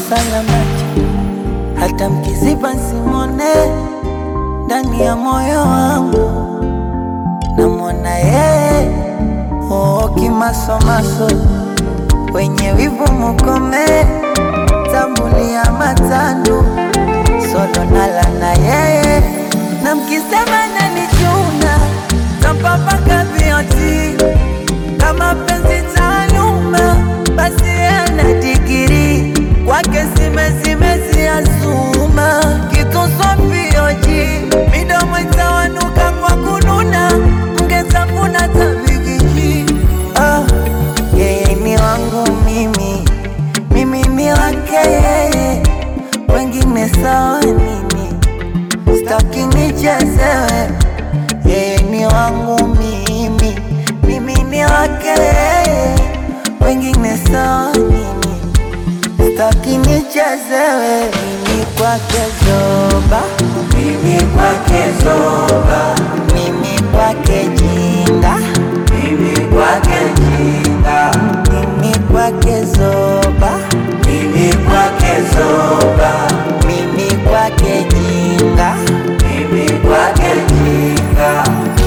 sana macho, hata mkiziba simone ndani ya moyo wangu namwona yeye oo, kimasomaso wenye wivu mukome, tambulia matandu solo nala na yeye, na mkisema nanichuna tampapaka vioti kama penzi taaluma, basi ana digiri kwake simezimezi azuma kituswapioji midomo itawanuka kwa kununa mgezavuna tabigiji ah, yeye ni wangu mimi mimi ni wake yeye wengine sawa nini staki nichezewe yeye ni wangu mimi mimi ni wake yeye wengine sawa nini staki nichezewe mimi kwake zoba Mimi kwake zoba, mimi kwake jinga mimi kwake jinga, mimi kwake zoba mimi kwake zoba, mimi kwake jinga mimi kwake jinga.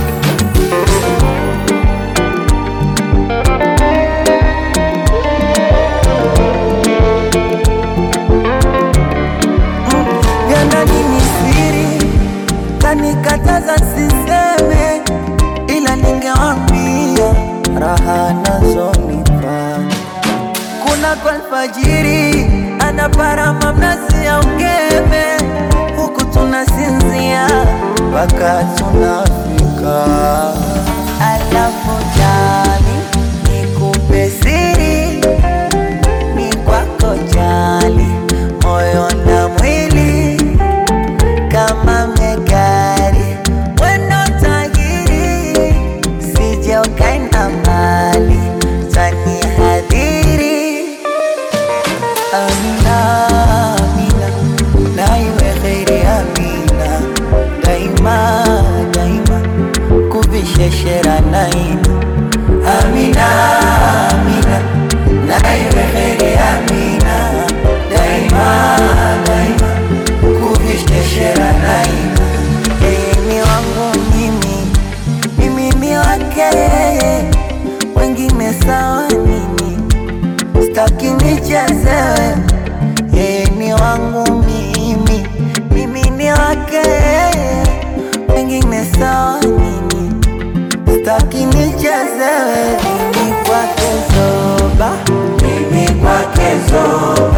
vya ndani ni siri, kanikataza siseme, ila ningewambia raha nazonipa. Kuna kwa alfajiri anaparama mnazi ya ungeme, huku tunasinzia mpaka tunafika. Alafu jali nikupe siri ni kwako jali, moyo na mwili kama megari, wendo tajiri, sije ukaenda mbali, tani hadhiri. Amina, Amina, na iwe kheri Amina, daima daima, kuvisheshera naina. Amina, Amina, na iwe kheri Amina, daima daima, kuvisheshera naina. Yeye ni wangu mimi, mimi ni wake yeye, wengine sawa nini? Staki nichezewe, yeye ni wangu mimi, mimi ni wake yeye, wengine sawa nini? Staki nichezewe, mimi kwake zoba, Mimi kwake zoba,